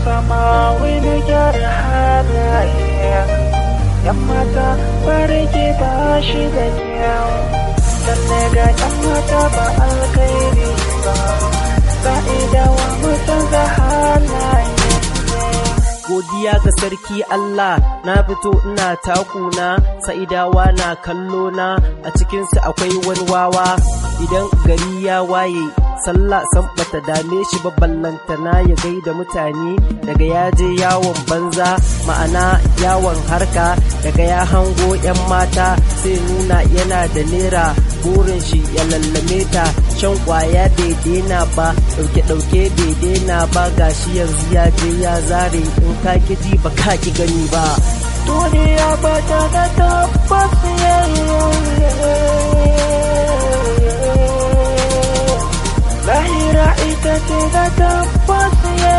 sama wani gyara halaye yan mata barke ba shi da kyau sannan ga yan mata ba alkhairi ba sa'idawa mutum ga halaye godiya ga sarki Allah na fito ina takuna sa'idawa na kallo na a cikinsu akwai wani wawa idan gari ya waye sallah san bata dame shi ba ballantana ya gaida mutane daga ya je yawon banza ma'ana yawon harka daga ya hango 'yan mata sai nuna yana da nera burin shi ya lallame ta shan kwaya bai daina ba dauke dauke bai daina ba gashi yanzu ya je ya zare in ka ki ji ba ka ki gani ba duniya ba ta da tabbas lahira ita ce da tabbas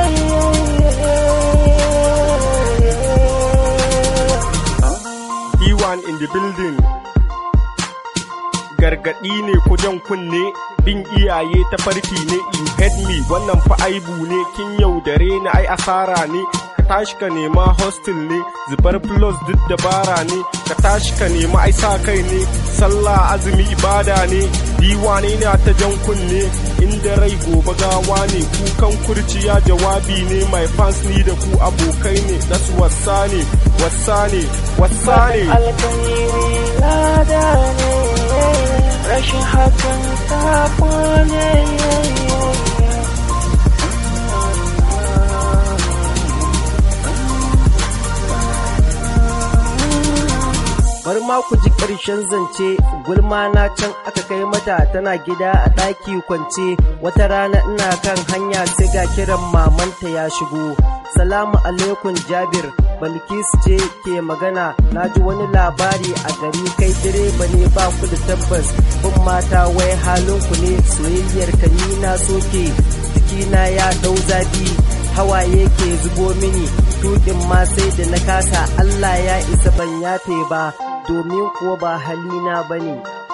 E1 in the building. Gargaɗi ne ko jan kunne bin iyaye ta farki ne you hate me wannan fa aibu ne kin yaudare ni ai asara ne ka tashi ka nema hostel ne zubar plus duk dabara ne ka tashi ka nema ai sa kai ne sallah azumi ibada ne diwane na ta jan kunne inda rai gobe gawa ne kukan kurciya jawabi ne my fans ni da ku abokai ne das wasa ne wasa ne wasa ne alkhairi lada ne rashin hakan sabo ne bari ma ku ji ƙarshen zance gulma na can aka kai mata tana gida a ɗaki kwance wata rana ina kan hanya sai ga kiran mamanta ya shigo salamu alaikum jabir balkis ce ke magana na ji wani labari a gari kai direba ne ba ku da tabbas bin mata wai halinku ne soyayyar ka ni na soke jikina ya ɗau zafi hawaye ke zubo mini tukin ma sai da na kasa Allah ya isa ban yafe ba domin kuwa ba halina bane